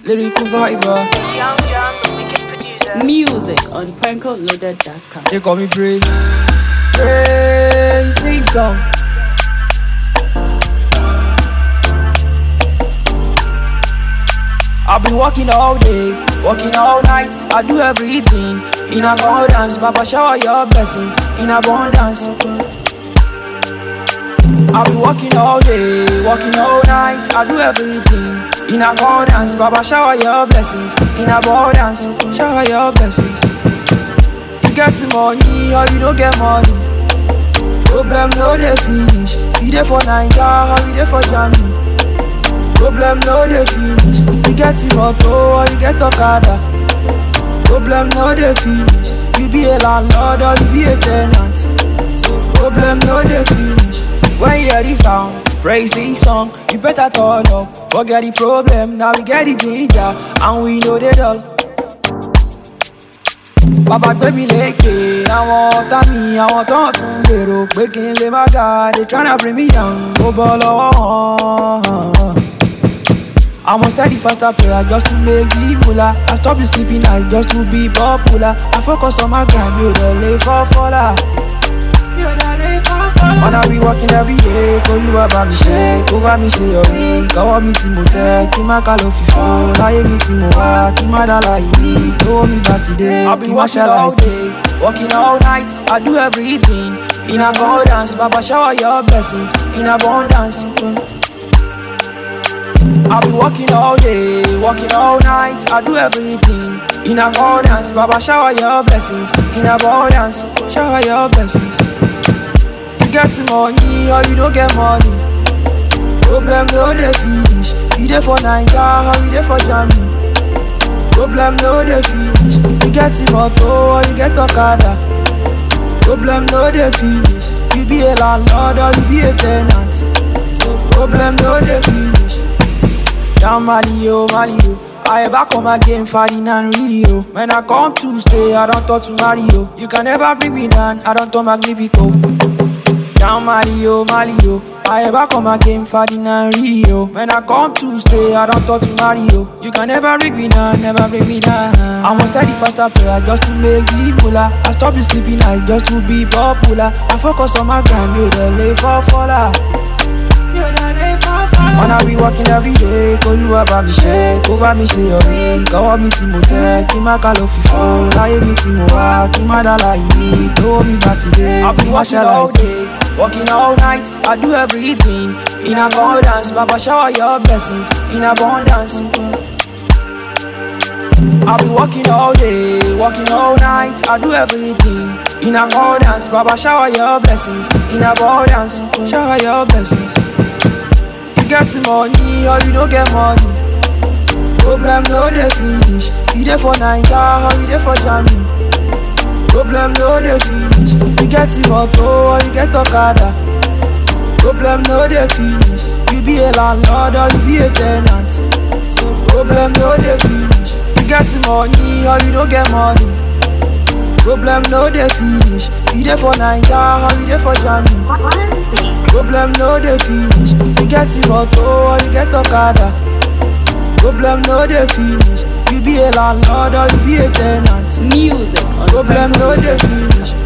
lyrical viber. It's Young John, the wicked producer. Music on prankoloaded.com. They call me Pray. Pray, sing song. I've been working all day, working all night. I do everything in accordance. Papa, shower your blessings in abundance. I've been working all day, working all night. I do everything in accordance. Papa, shower your blessings in abundance. Shower your blessings. You get the money or you don't get money. Problem no dey finish. You dey for Naija or you dey for Germany. Problem no dey finish. You get the motor or you get Okada. Problem no dey finish. You be a landlord or you be a tenant. So problem no dey finish. When you hear this sound, praise this song, you better turn up. Forget the problem, now we get the ginger and we know they dull. bàbá gbé mi lékè àwọn ọ̀tá mi àwọn tó ń tún gbèrò pé kí n lè má ga they tryna bring me down ó bọ́ lọ́wọ́ wọn. I'm a steady faster player just to make the moolah. I stop the sleeping night just to be popular. I focus on my grind, mi ò dẹ̀ lè fọ́ fọ́lá. Mi ò dẹ̀ lè fọ́ fọ́lá. Ọ̀nà we working every day, k'Olúwa bá mi ṣe, kó bá mi ṣe yọrí. Kọ́wọ́ mi tí mo tẹ́, kí má ká ló fi fọ́. Láyé mi tí mo wá, kí má dá láì ní. Lówó mi bá ti dé, kí má ṣàlàyé. Working all night, I do everything in accordance. Baba shower your blessings in abundance. I've been working all day, working all night. I do everything in accordance. Baba, shower your blessings in abundance. Shower your blessings. You get the money or you don't get money. Problem no dey finish. You dey for Naija or you dey for Germany. Problem no dey finish. You get the motor or you get Okada. Problem no dey finish. You be a landlord or you be a tenant. So problem no dey finish. Down Mali, oh, Mali, oh. I back on my game, fighting and Rio. When I come to stay, I don't talk to Mario. You can never bring me down, I don't talk Magnifico. Down Mali, oh, Mali, oh. I back on my game, fighting and Rio. When I come to stay, I don't talk to Mario. You can never bring me down, never bring me down. I'm a steady faster player just to make the moolah. I stop the sleeping night just to be popular. I focus on my grind, you the lay for faller. Wanna be working every day, k'Olúwa bá mi ṣe, kó bá mi ṣe yọrí. Kọ́wọ́ mi tí mo tẹ́, kí má ká ló fi fọ́. Láyé mi tí mo wá, kí má dá láì ní. Lówó mi bá ti dé, kí má ṣàlàyé. Working all night, I do everything in accordance. Baba shower your blessings in abundance. I'll be working all day, working all night. I do everything in accordance. Baba shower your blessings in abundance. Shower your blessings. You get the money or you don't get money. Problem no dey finish. You dey for Naija or you dey for Germany. Problem no dey finish. You get the motor or you get Okada. Problem no dey finish. You be a landlord or you be a tenant. So problem no dey finish. You get the money or you don't get money. Problem no dey finish. You dey for Naija or you dey for Germany. Problem no dey finish. You get the motor or you get Okada. Problem no dey finish. You be a landlord or you be a tenant. Music on Problem no dey finish.